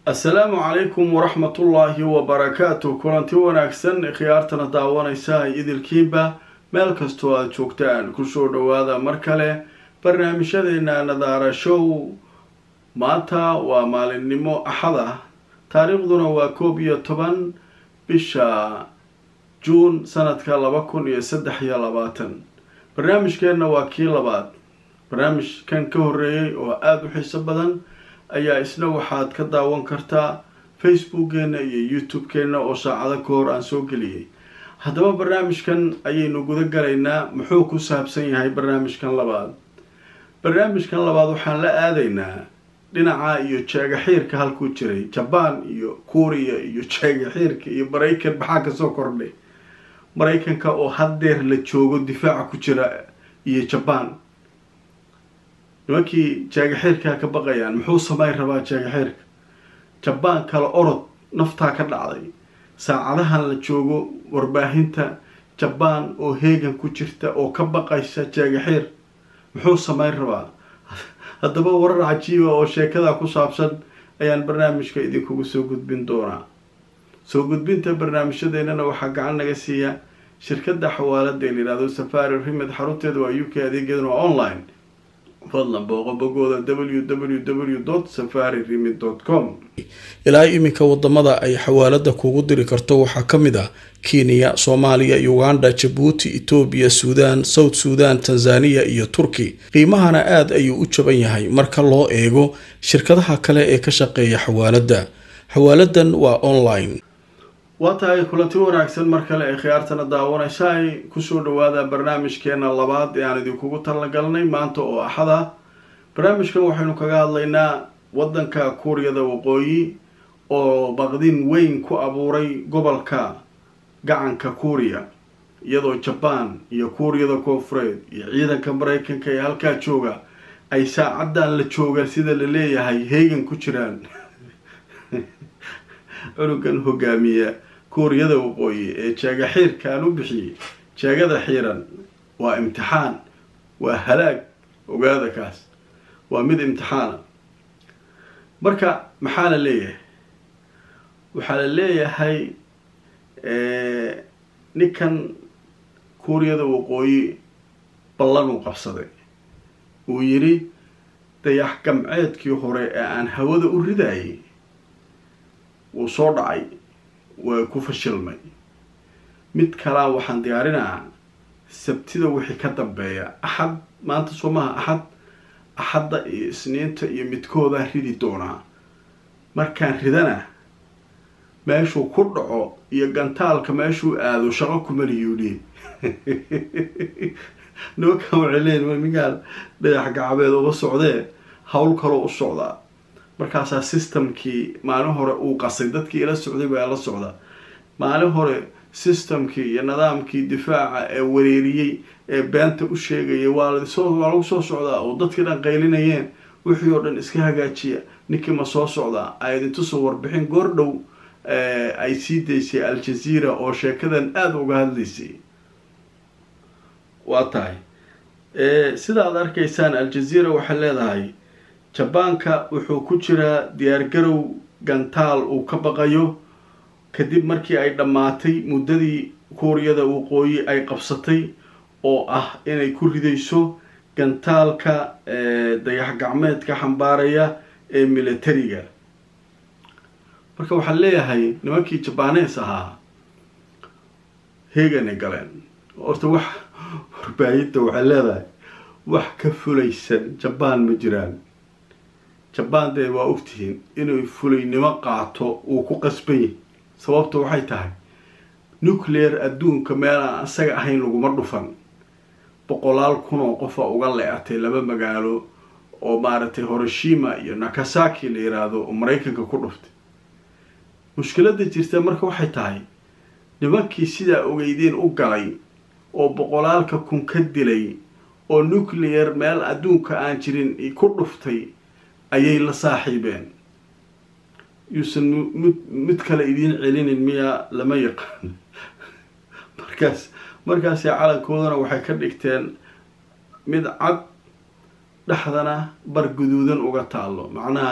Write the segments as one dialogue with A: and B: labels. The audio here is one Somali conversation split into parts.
A: assalaamu calaykum waraxmatullaahi wabarakaatu kulanti wanaagsan khiyaartana daawanaysa idilkiinba meel kastoo aada joogtaan kusoo dhawaada mar kale barnaamijyadeena nadaara show maanta waa maalinimo axad ah taariikhduna waa koob iyo toban bisha juun sanadka laba kun iyo saddex iyo labaatan barnaamijkeenna waa kii labaad barnaamijkan ka horreeyay oo aada u xiiso badan ayaa isna waxaad ka daawan kartaa facebookgeena iyo youtube-keenna oo saacado ka hor aan soo geliyay haddaba barnaamijkan ayaynu guda galaynaa muxuu ku saabsan yahay barnaamijkan labaad barnaamijkan labaad waxaan la aadaynaa dhinaca iyo jeegaxiirka halkuu jiray jabaan iyo kuuriya iyo jeegaxiirka iyo maraykan maxaa kasoo kordhay maraykanka oo haddeer la joogo difaaca ku jira iyo jabaan nimankii jeegaxiirkaa ka baqayaan muxuu samayn rabaa jeegaxiirka jabaan kale orod naftaa ka dhacday saacadahan la joogo warbaahinta jabaan oo heegan ku jirta oo ka baqaysa jeegaxiir muxuu samayn rabaa haddaba warar cajiiba oo sheekada ku saabsan ayaan barnaamijka idinkugu soo gudbin doonaa soo gudbinta barnaamijyadeennana waxaa gacan naga siiya shirkadda xawaalada la yihahdo safari rimed xarunteeda waa u k adeegeeduna waa online fadlan booqo bogooda w w w safari rimid com ilaa iminka wadamada ay xawaalada kugu diri karto waxaa ka mid ah kenya soomaaliya uganda jabuuti etoobiya suudaan south suudan tanzaniya iyo turki qiimahana aada ayuu u jaban yahay marka loo eego shirkadaha kale ee ka shaqeeya xawaalada xawaaladan waa online waa tahay kulanti wanaagsan mar kale ay khiyaartana daawanaysaay kusoo dhawaada barnaamijkeena labaad ee aan idinkugu talagalnay maanta oo axada barnaamijkan waxaynu kaga hadlaynaa wadanka kuuriyada waqooyi oo baqdin weyn ku abuuray gobolka gacanka kuuriya iyadoo jabaan iyo kuuriyada koonfureed iyo ciidanka maraykanka ee halkaa jooga ay saacaddan la joogaan sida la leeyahay heegan ku jiraan cunugan hogaamiya kuuriyada waqooyi ee jeega xiirkaan u bixiyey jeegada xiiran waa imtixaan waa halaag ogaada kaas waa mid imtixaana marka maxaa la leeyahay waxaa la leeyahay ninkan kuuriyada waqooyi ballan uu qabsaday uu yidhi dayax gamceedkii hore ee aan hawada u ridayay wuu soo dhacay waa ku fashilmay mid kalaa waxaan diyaarinaa sabtida wixii ka dambeeya axad maanta soo maha axad axadda iyo isniinta iyo midkoodaa ridi doonaa markaan ridana meeshuu ku dhaco iyo gantaalka meeshuu aado shaqo kumaliyuudhi nimankan waxay leeyihin ninkaan dhagax gacabeed uga socdee hawl kaloo u socdaa markaasaa systemkii maalin hore uu qasay dadkii ila socday baa la socda maalin hore systemkii iyo nidaamkii difaaca ee wareeriyey ee beenta u sheegaya waa lasoo waa lagu soo socdaa oo dadkii dhan qaylinayeen wixii oo dhan iska hagaajiya ninkii ma soo socdaa ay idintusoo warbixin goordhow ay sii daysay al-jazeera oo sheekadan aada uga hadlaysay waa tahay sida aad arkaysaan al-jazeera waxay leedahay jabaanka wuxuu ku jiraa diyaargarow gantaal uu ka baqayo kadib markii ay dhammaatay muddadii kuuriyada waqooyi ay qabsatay oo ah inay ku ridayso gantaalka dayax gacmeedka xambaaraya ee militariga marka waxaan leeyahay nimankii jabaanees ahaa heeganay galeen horta wax warbaahinta waxay leedahay wax ka fulaysan jabaan ma jiraan jabaan dee waa ogtihiin inuu fulaynimo qaato uu ku qasban yahy sababta waxay tahay nuclear adduunka meel aan isaga ahayn laguma dhufan boqolaal kun oo qofa uga le-atay laba magaalo oo maaragtay horoshima iyo nakasaki la yiraahdo oo maraykanka ku dhuftay mushkiladda jirta marka waxay tahay nimankii sidaa ogeydeen u galay oo boqolaalka kun ka dilay oo nuclear meel adduunka aan jirin ku dhuftay ayay la saaxiibeen yuusan mid mid kale idiin celinin miyaa lama yaqaan markaas markaasi calankoodana waxay ka dhigteen mid cad dhexdana bar guduudan uga taalo macnaha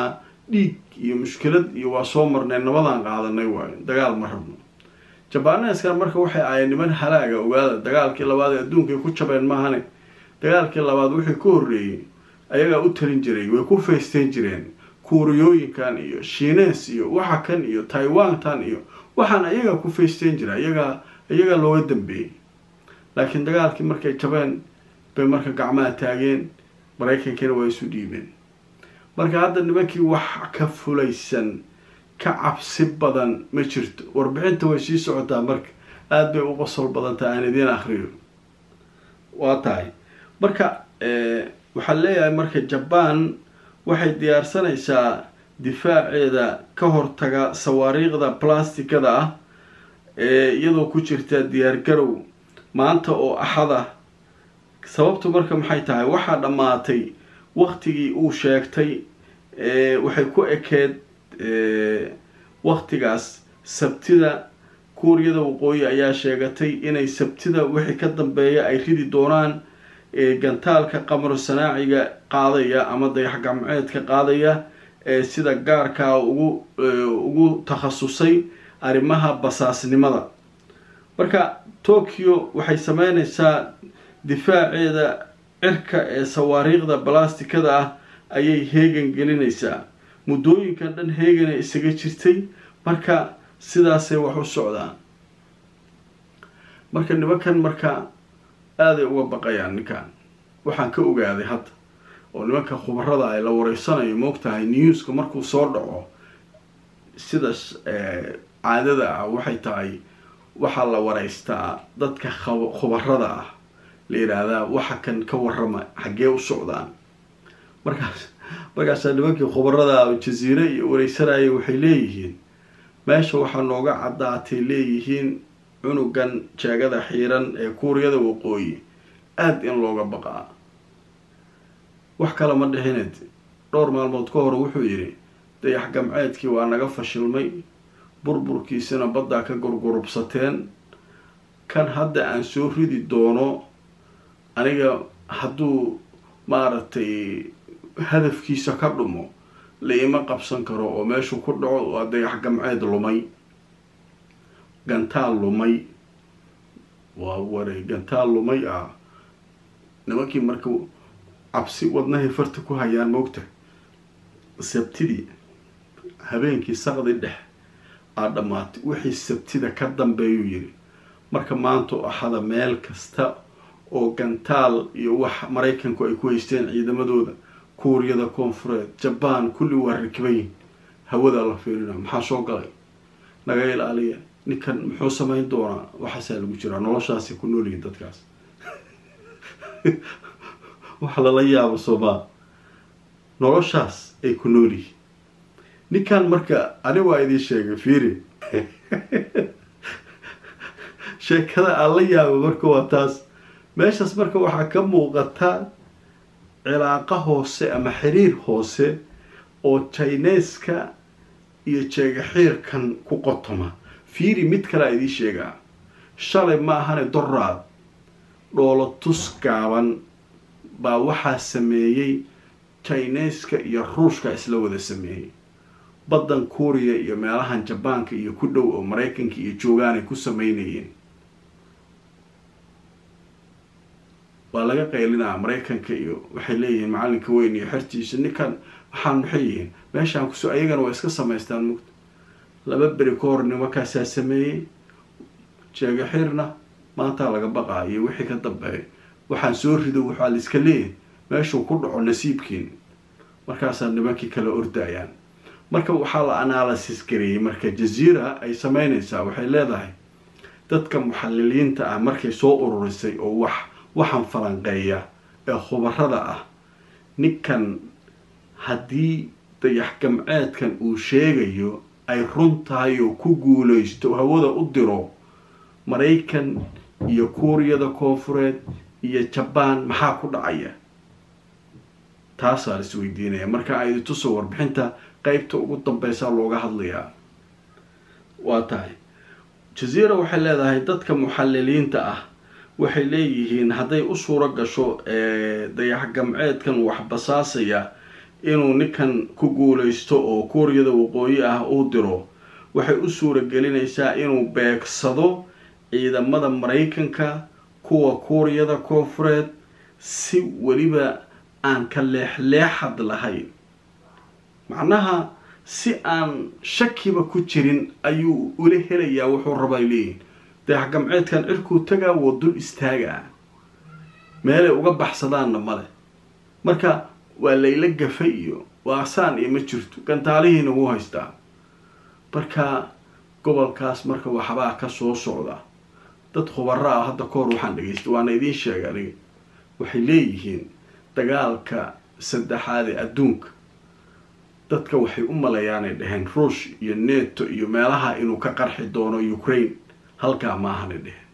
A: dhiig iyo mushkilad iyo waa soo marnay nabadaan qaadanay waayo dagaal ma rabno jabaneskan marka waxay ahayd niman halaaga ogaada dagaalkii labaad ee adduunkay ku jabeen maahane dagaalkii labaad wixii ka horreeyey ayagaa u talin jiray way ku faysteen jireen kuuriyooyinkan iyo shiines iyo waxa kan iyo taiwantan iyo waxaan ayagaa ku faysteen jira iyagaa iyagaa looga dambeeyey laakiin dagaalkii markay jabeen bay marka gacmaha taageen maraykankiina waa isu dhiibeen marka hadda nimankii wax ka fulaysan ka cabsi badan ma jirto warbixinta way sii socotaa marka aada bay u qosol badantaa aan idiin akriyo waa tahay marka waxaan leeyahay marka jaban waxay diyaarsanaysaa difaaceeda ka hortaga sawaariikhda plasticada ah ee iyadoo ku jirta diyaargarow maanta oo axada sababtu marka maxay tahay waxaa dhammaatay waktigii uu sheegtay waxay ku ekeed waktigaas sabtida kuuriyada waqooyi ayaa sheegatay inay sabtida wixii ka dambeeya ay ridi doonaan gantaalka qamar sanaaciga qaadaya ama dayax gamceedka qaadaya ee sida gaarkaa ugu ugu takhasusay arrimaha basaasnimada marka tokyo waxay sameyneysaa difaaceeda cirka ee sawaariikhda balastikada ah ayay heegan gelinaysaa muddooyinkan dhan heegana isaga jirtay marka sidaasay wax u socdaan marka nimankan marka aaday uga baqayaan ninkan waxaan ka ogaaday hadda oo nimanka khubarada ay la wareysanayo moogtahay newska markuu soo dhaco sida caadada ah waxay tahay waxaa la wareystaa dadka khubarada ah la yidhaahdaa waxa kan ka warrama xaggee u socdaan markaas markaasaa nimankii khubarada jaziire iyo wareysanaya waxay leeyihiin meesha waxaa nooga caddaatay leeyihiin cunugan jeegada xiiran ee kuuriyada waqooyi aada in looga baqaa wax kale ma dhihined dhowr maalmood ka hor wuxuu yidhi dayax gamceedkii waa naga fashilmay burburkiisana baddaa ka gurgurubsateen kan hadda aan soo ridi doono aniga hadduu maaragtay hadafkiisa ka dhumo la ima qabsan karo oo meeshuu ku dhaco waa dayax gamceed lumay gantaal lumay waa waray gantaal lumay ah nimankii marka cabsi wadnahay farta ku hayaan moogta sabtidii habeenkii saqdi dhex aa dhammaatay wixii sabtida ka dambeeyuu yidhi marka maanta o axada meel kasta oo gantaal iyo wax maraykanku ay ku haysteen ciidamadooda kuuriyada koonfureed jabaan kulli waa rakibayin hawadaa la fiirina maxaa soo galay naga ilaaliya ninkan muxuu samayn doonaa waxaasaa lagu jiraa noloshaasay ku noolyihin dadkaas waxa lala yaabo soomaa noloshaas ay ku noolyihiin ninkan marka ani waa idiin sheegay fiiri sheekada aan la yaabo marka waa taas meeshaas marka waxaa ka muuqata cilaaqa hoose ama xiriir hoose oo jineska iyo jeegaxiirkan ku qotoma fiiri mid kalea idiin sheegaa shalay ma ahane doraad dhoolo tus gaaban baa waxaa sameeyey jineska iyo ruushka isla wada sameeyey baddan kuuriya iyo meelahan jabaanka iyo ku dhow oo maraykanka iyo joogaan ay ku sameynayeen waa laga qaylinaa maraykanka iyo waxay leeyihiin macalinka weyn iyo xertiisa ninkan waxaan maxay yihiin meeshaan kuso ayagana waa iska samaystaan mugta laba beri ka hor nimankaasaa sameeyey jeegaxirna maantaa laga baqaa iyo wixii ka dambeeya waxaan soo rido waxaa la iska leeyahay meeshuu ku dhaco nasiibkiin markaasaa nimankii kala ordayaan marka waxaa la analysis gareeyey marka jaziira ay sameynaysaa waxay leedahay dadka muxaliliinta ah markay soo ururisay oo wax waxaan falanqeeya ee khubarada ah ninkan haddii dayax gamceedkan uu sheegayo ay run tahay oo ku guuleysto hawada u diro maraykan iyo kuuriyada koonfureed iyo jabaan maxaa ku dhacaya taasaa la isweydiinaya marka aydi tuso warbixinta qeybta ugu dambeysaa looga hadlayaa waa tahay jaziira waxay leedahay dadka muxaliliinta ah waxay leeyihiin hadday u suuro gasho dayax gamceedkan wax basaasaya inuu ninkan ku guuleysto oo kuuriyada waqooyi ah uu diro waxay u suura gelinaysaa inuu beegsado ciidamada maraykanka kuwa kuuriyada koonfureed si weliba aan ka leexleexad lahayn macnaha si aan shakiba ku jirin ayuu ula helayaa wuxuu rabaa leeyihin dayax gamceedkan cirkuu tagaa woo dul istaagaa meelay uga baxsadaanna male marka waa layla gafay iyo waasaan iyo ma jirto gantaalihiina wuu haystaa marka gobolkaas marka waxbaa ka soo socda dad khubaro ah hadda kahor waxaan dhegaystay waana idiin sheegay aniga waxay leeyihiin dagaalka saddexaad ee adduunka dadka waxay u malayaanay dhaheen ruush iyo neto iyo meelaha inuu ka qarxi doono ukraine halkaa maahanay dheheen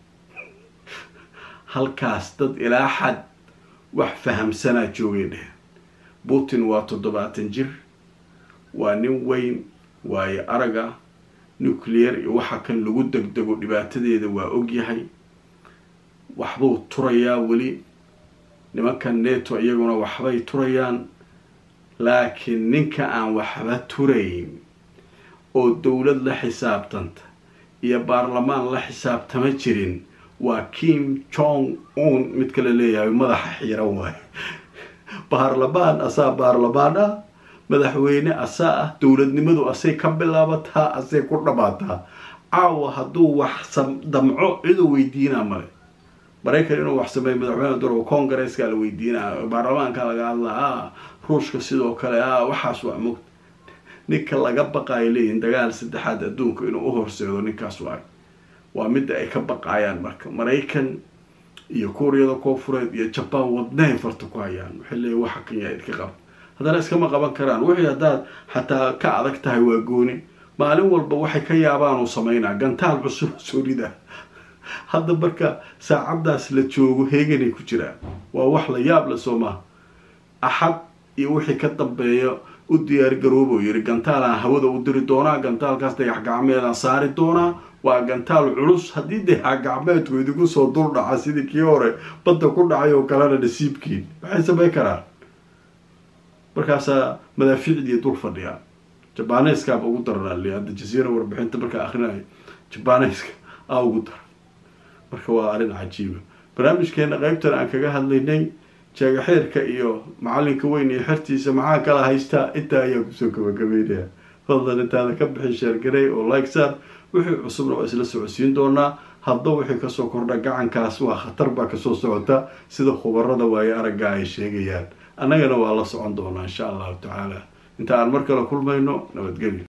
A: halkaas dad ilaa xad wax fahamsanaa joogay dheheen putin waa toddobaatan jir waa nin weyn waayo araga nuclear iyo waxa kan lagu degdego dhibaatadeeda waa ogyahay waxbuu turayaa weli nimankan neto iyaguna waxbay turayaan laakiin ninka aan waxba turayn oo dowlad la xisaabtanta iyo baarlamaan la xisaabtama jirin waa kim jong un mid kale leeyahay madaxa xiiran waayo baarlamaan asaa baarlamaan ah madaxweyne asaa ah dowladnimadu asay ka bilaabataa asay ku dhamaataa caawa hadduu wax damco ciduu weydiinaa male maraykan inuu wax sameeyo madaxweyne duro congaresska la weydiinaa baarlamaanka laga hadlaa ruushka sidoo kale a waxaas waa mugta ninka laga baqaayo leeyihin dagaal saddexaad adduunka inuu u horseedo ninkaas waayo waa midda ay ka baqaayaan marka maraykan iyo kuuriyada koonfureed iyo jabaan wadnahay farta ku hayaan waxay leeyihin waxa kan yaa idka qaba haddana iskama qaban karaan wixii haddaad xataa ka adag tahay waa gooni maalin walba waxay ka yaabaan uu sameynaa gantaal cusub soorida hadda marka saacaddaas la joogo heeganay ku jiraan waa wax la yaab la soo maha axad iyo wixii ka dambeeya u diyaar garoobo yiri gantaalaan hawada u diri doonaa gantaalkaas dayax gacmeedaan saari doonaa waa gantaal culus haddii dayax gacmeedku idinku soo dul dhaca sidii kii hore badda ku dhacay oo kalena nasiibkiin maxay samayn karaan markaasaa madaafiicdii dul fadhiyaa jabaneeskaaba ugu daranali hadda jasiira warbixinta markaa akrinayo jabaneeska aa ugu daran marka waa arrin cajiiba barnaamijkeena qeybtan aan kaga hadlaynay jeegaxeerka iyo macalinka weyn iyo xertiisa maxaa kala haystaa intaa ayaa kusoo gabagabeynaya fadlan intaada ka bixin sheergarey oo like saar wixii cusubna waa isla socodsiin doonaa hadda wixii kasoo kordha gacankaas waa khatar baa kasoo socota sida khubarada waayo aragga ay sheegayaan annagana waa la socon doonaa insha allahu tacaala inta aan mar kale kulmayno nabadgelyo